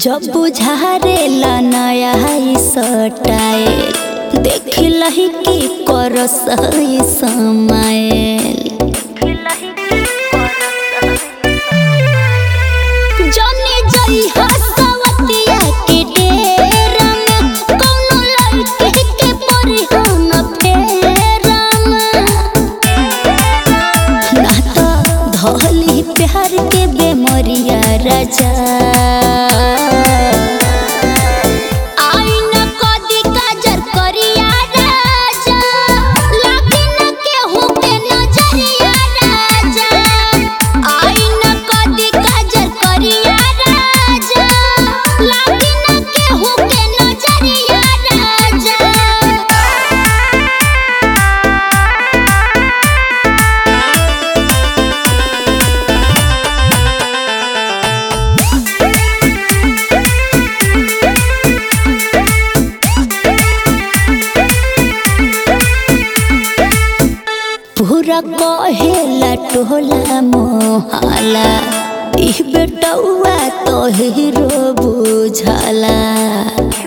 जब बुझारेला नया सटाइल देख लही की करस है समाइल जाने जाई हसवतिया के डेरा में कौनो लड़के के परी हम फेरा में ना तो धोली प्यार के बेमरिया राजा आईना कदी काजर करिया राजा लागे न केहू के नजरिया राजा आईना कदी काजर करिया राजा लागे न केहू के नजरिया राजा पूरा कहेला टोला मोहाला इ बेटौआ तो हीरो बुझाला